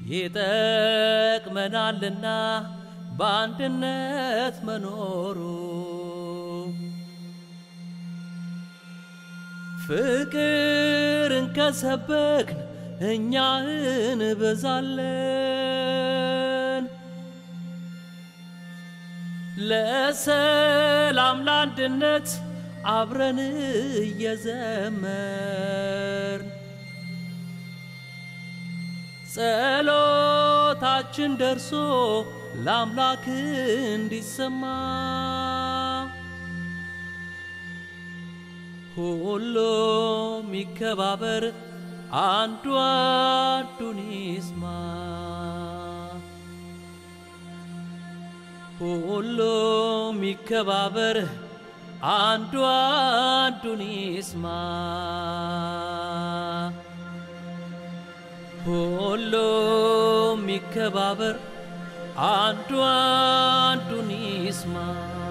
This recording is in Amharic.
ይጠቅመናልና በአንድነት መኖሩ ፍቅርን ከሰበክን እኛ እንበዛለን። ለሰላም ለአንድነት አብረን እየዘመርን ጸሎታችን ደርሶ ለአምላክ እንዲሰማ ሁሉም ይከባበር፣ አንዱ አንዱን ይስማ። ሁሉም ይከባበር፣ አንዱ አንዱን ይስማ። ሁሉም ይከባበር፣ አንዱ አንዱን ይስማ።